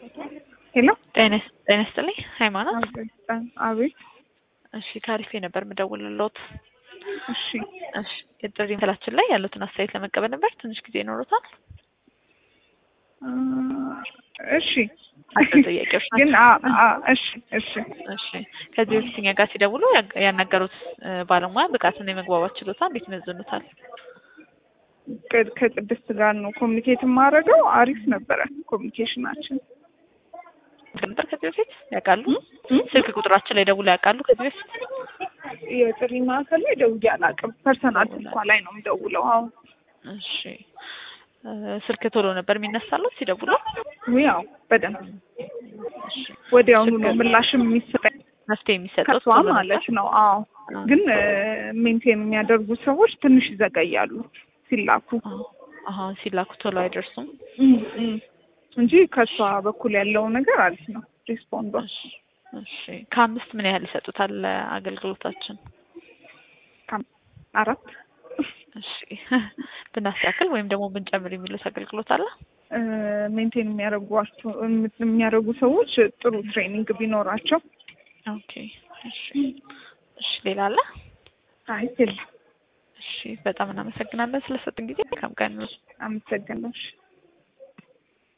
ሄሎ ጤና ይስጥልኝ ሃይማኖት። አቤት። እሺ ካሪፌ ነበር የምደውልልዎት። እሺ እሺ የጥሪ ምስላችን ላይ ያሉትን አስተያየት ለመቀበል ነበር። ትንሽ ጊዜ ይኖሩታል? እ እሺ አጭር ጥያቄዎች ናቸው። ግን አ- አ- እሺ እሺ እሺ ከዚህ በፊት እኛ ጋር ሲደውሉ ያ- ያናገሩት እ ባለሙያ ብቃትና የመግባባት ችሎታ እንዴት ይመዝኑታል? ከ- ከቅድስት ጋር ነው ኮሚኒኬት የማደርገው። አሪፍ ነበረ ኮሚኒኬሽናችን። ነበር ከዚህ በፊት ያውቃሉ? እ? ስልክ ቁጥራችን ላይ ደውለው ያውቃሉ? ከዚህ በፊት የጥሪ ማዕከል ላይ ደውዬ አላውቅም። ፐርሰናል ስልኳ ላይ ነው የምደውለው። አሁን እሺ እ ስልክ ቶሎ ነበር የሚነሳሉት ሲደውሉ? ያው በደንብ እሺ ወዲያውኑ ነው ችግር- ምላሽም የሚሰጠኝ መፍትሄ የሚሰጠው ከሷ ቶሎ ነበር? ማለት ነው። አዎ አዎ። ግን ሜንቴን የሚያደርጉ ሰዎች ትንሽ ይዘገያሉ ሲላኩ አዎ። አሀ ሲላኩ ቶሎ አይደርሱም። እም፣ እም። እንጂ ከሷ በኩል ያለው ነገር አሪፍ ነው። ሪስፖንዷ እሺ እሺ ከአምስት ምን ያህል ይሰጡታል አገልግሎታችን? አራት እሺ ብናስተካክል ወይም ደግሞ ብንጨምር የሚሉት አገልግሎት አለ? ሜንቴን የሚያደርጓቸው የሚያደርጉ ሰዎች ጥሩ ትሬኒንግ ቢኖራቸው። ኦኬ እሺ እሺ ሌላ አለ? አይ የለም። እሺ በጣም እናመሰግናለን ስለሰጡን ጊዜ። መልካም ቀን። አመሰግናለሁ።